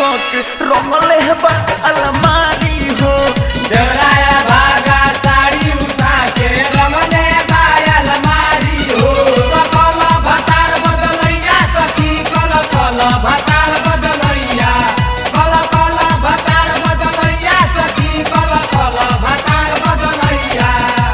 उठक रंगले बा अलमारी हो देवराया भागा साड़ी उठा के रमने बाया अलमारी हो कल भतार बदलैया सखी कल कल भतार बदलैया कल कल भतार बदलैया सखी कल कल भतार बदलैया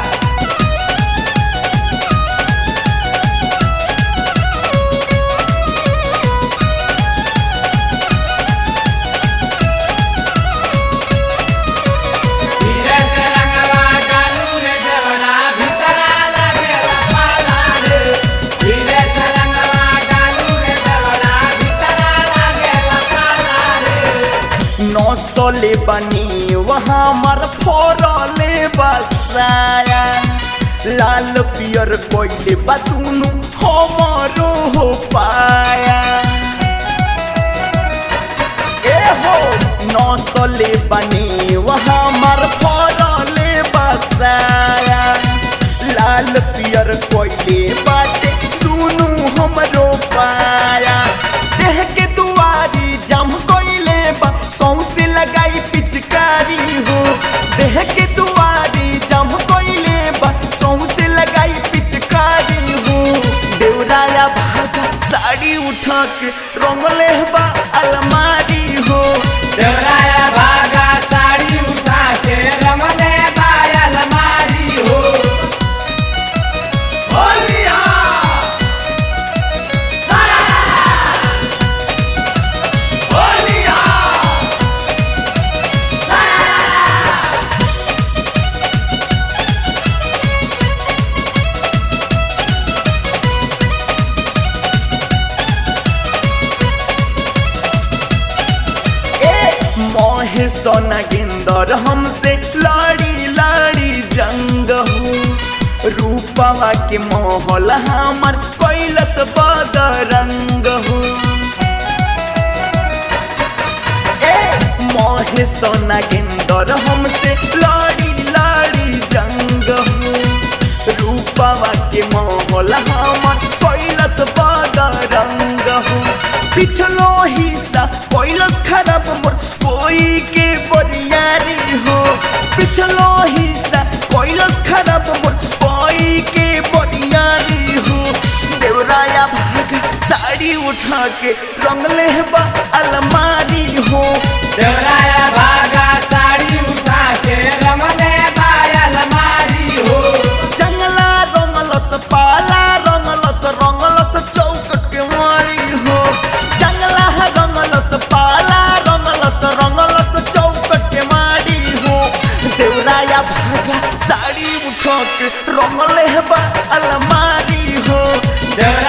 धीरे से रंगवा डालू रे देवरा भीतरा लगेला पाला रे धीरे से रंगवा डालू रे देवरा भीतरा लगेला पाला रे नौसले बनी वहाँ मर फोरले बसाया लाल पियर कोइले बतूनु हमरो हो पाया ए हो नौसले बनी वहाँ मर फोरले बसाया लाल पियर कोइले बाटे दुनु हमरो पाया देह के दुआरी जम कोइले बा सौंसे लगाई पिचकारी हो देह के दुआरी जम कोइले बा सौंसे लगाई पिचकारी हो देवराया भागा साड़ी उठा के रंगले बा अलमारी हो देवराया भागा साड़ी उठा के रमने बाया अलमारी हो होलिया सारा होलिया ए मोहे सोना गिंदर हमसे लाड़ी लाड़ी जंग हो रूपवा के मोहल हमर कैलस बदरंग हो ए मोहे सोना गिंदर हमसे लाड़ी लाड़ी जंग हो रूपवा के मोहल हमर कैलस बदरंग हो पिछलो हिस्सा कैलस खराब मोर कोई के बरियारी हो पिछलो हिस्सा कैलस खराब मोर कोई के बरियारी हो देवराया भाग साड़ी उठा के रंगले बा अलमारी हो देवराया भागा साड़ी उठा के रमने बाया अलमारी हो जंगला रंगलस पाला रंगलस रंगलस चौकट के मारी हो जंगला रंगलस पाला रंगलस रंगलस चौकट के मारी हो देवराया भागा साड़ी उठा के रंगले बा अलमारी हो देवराया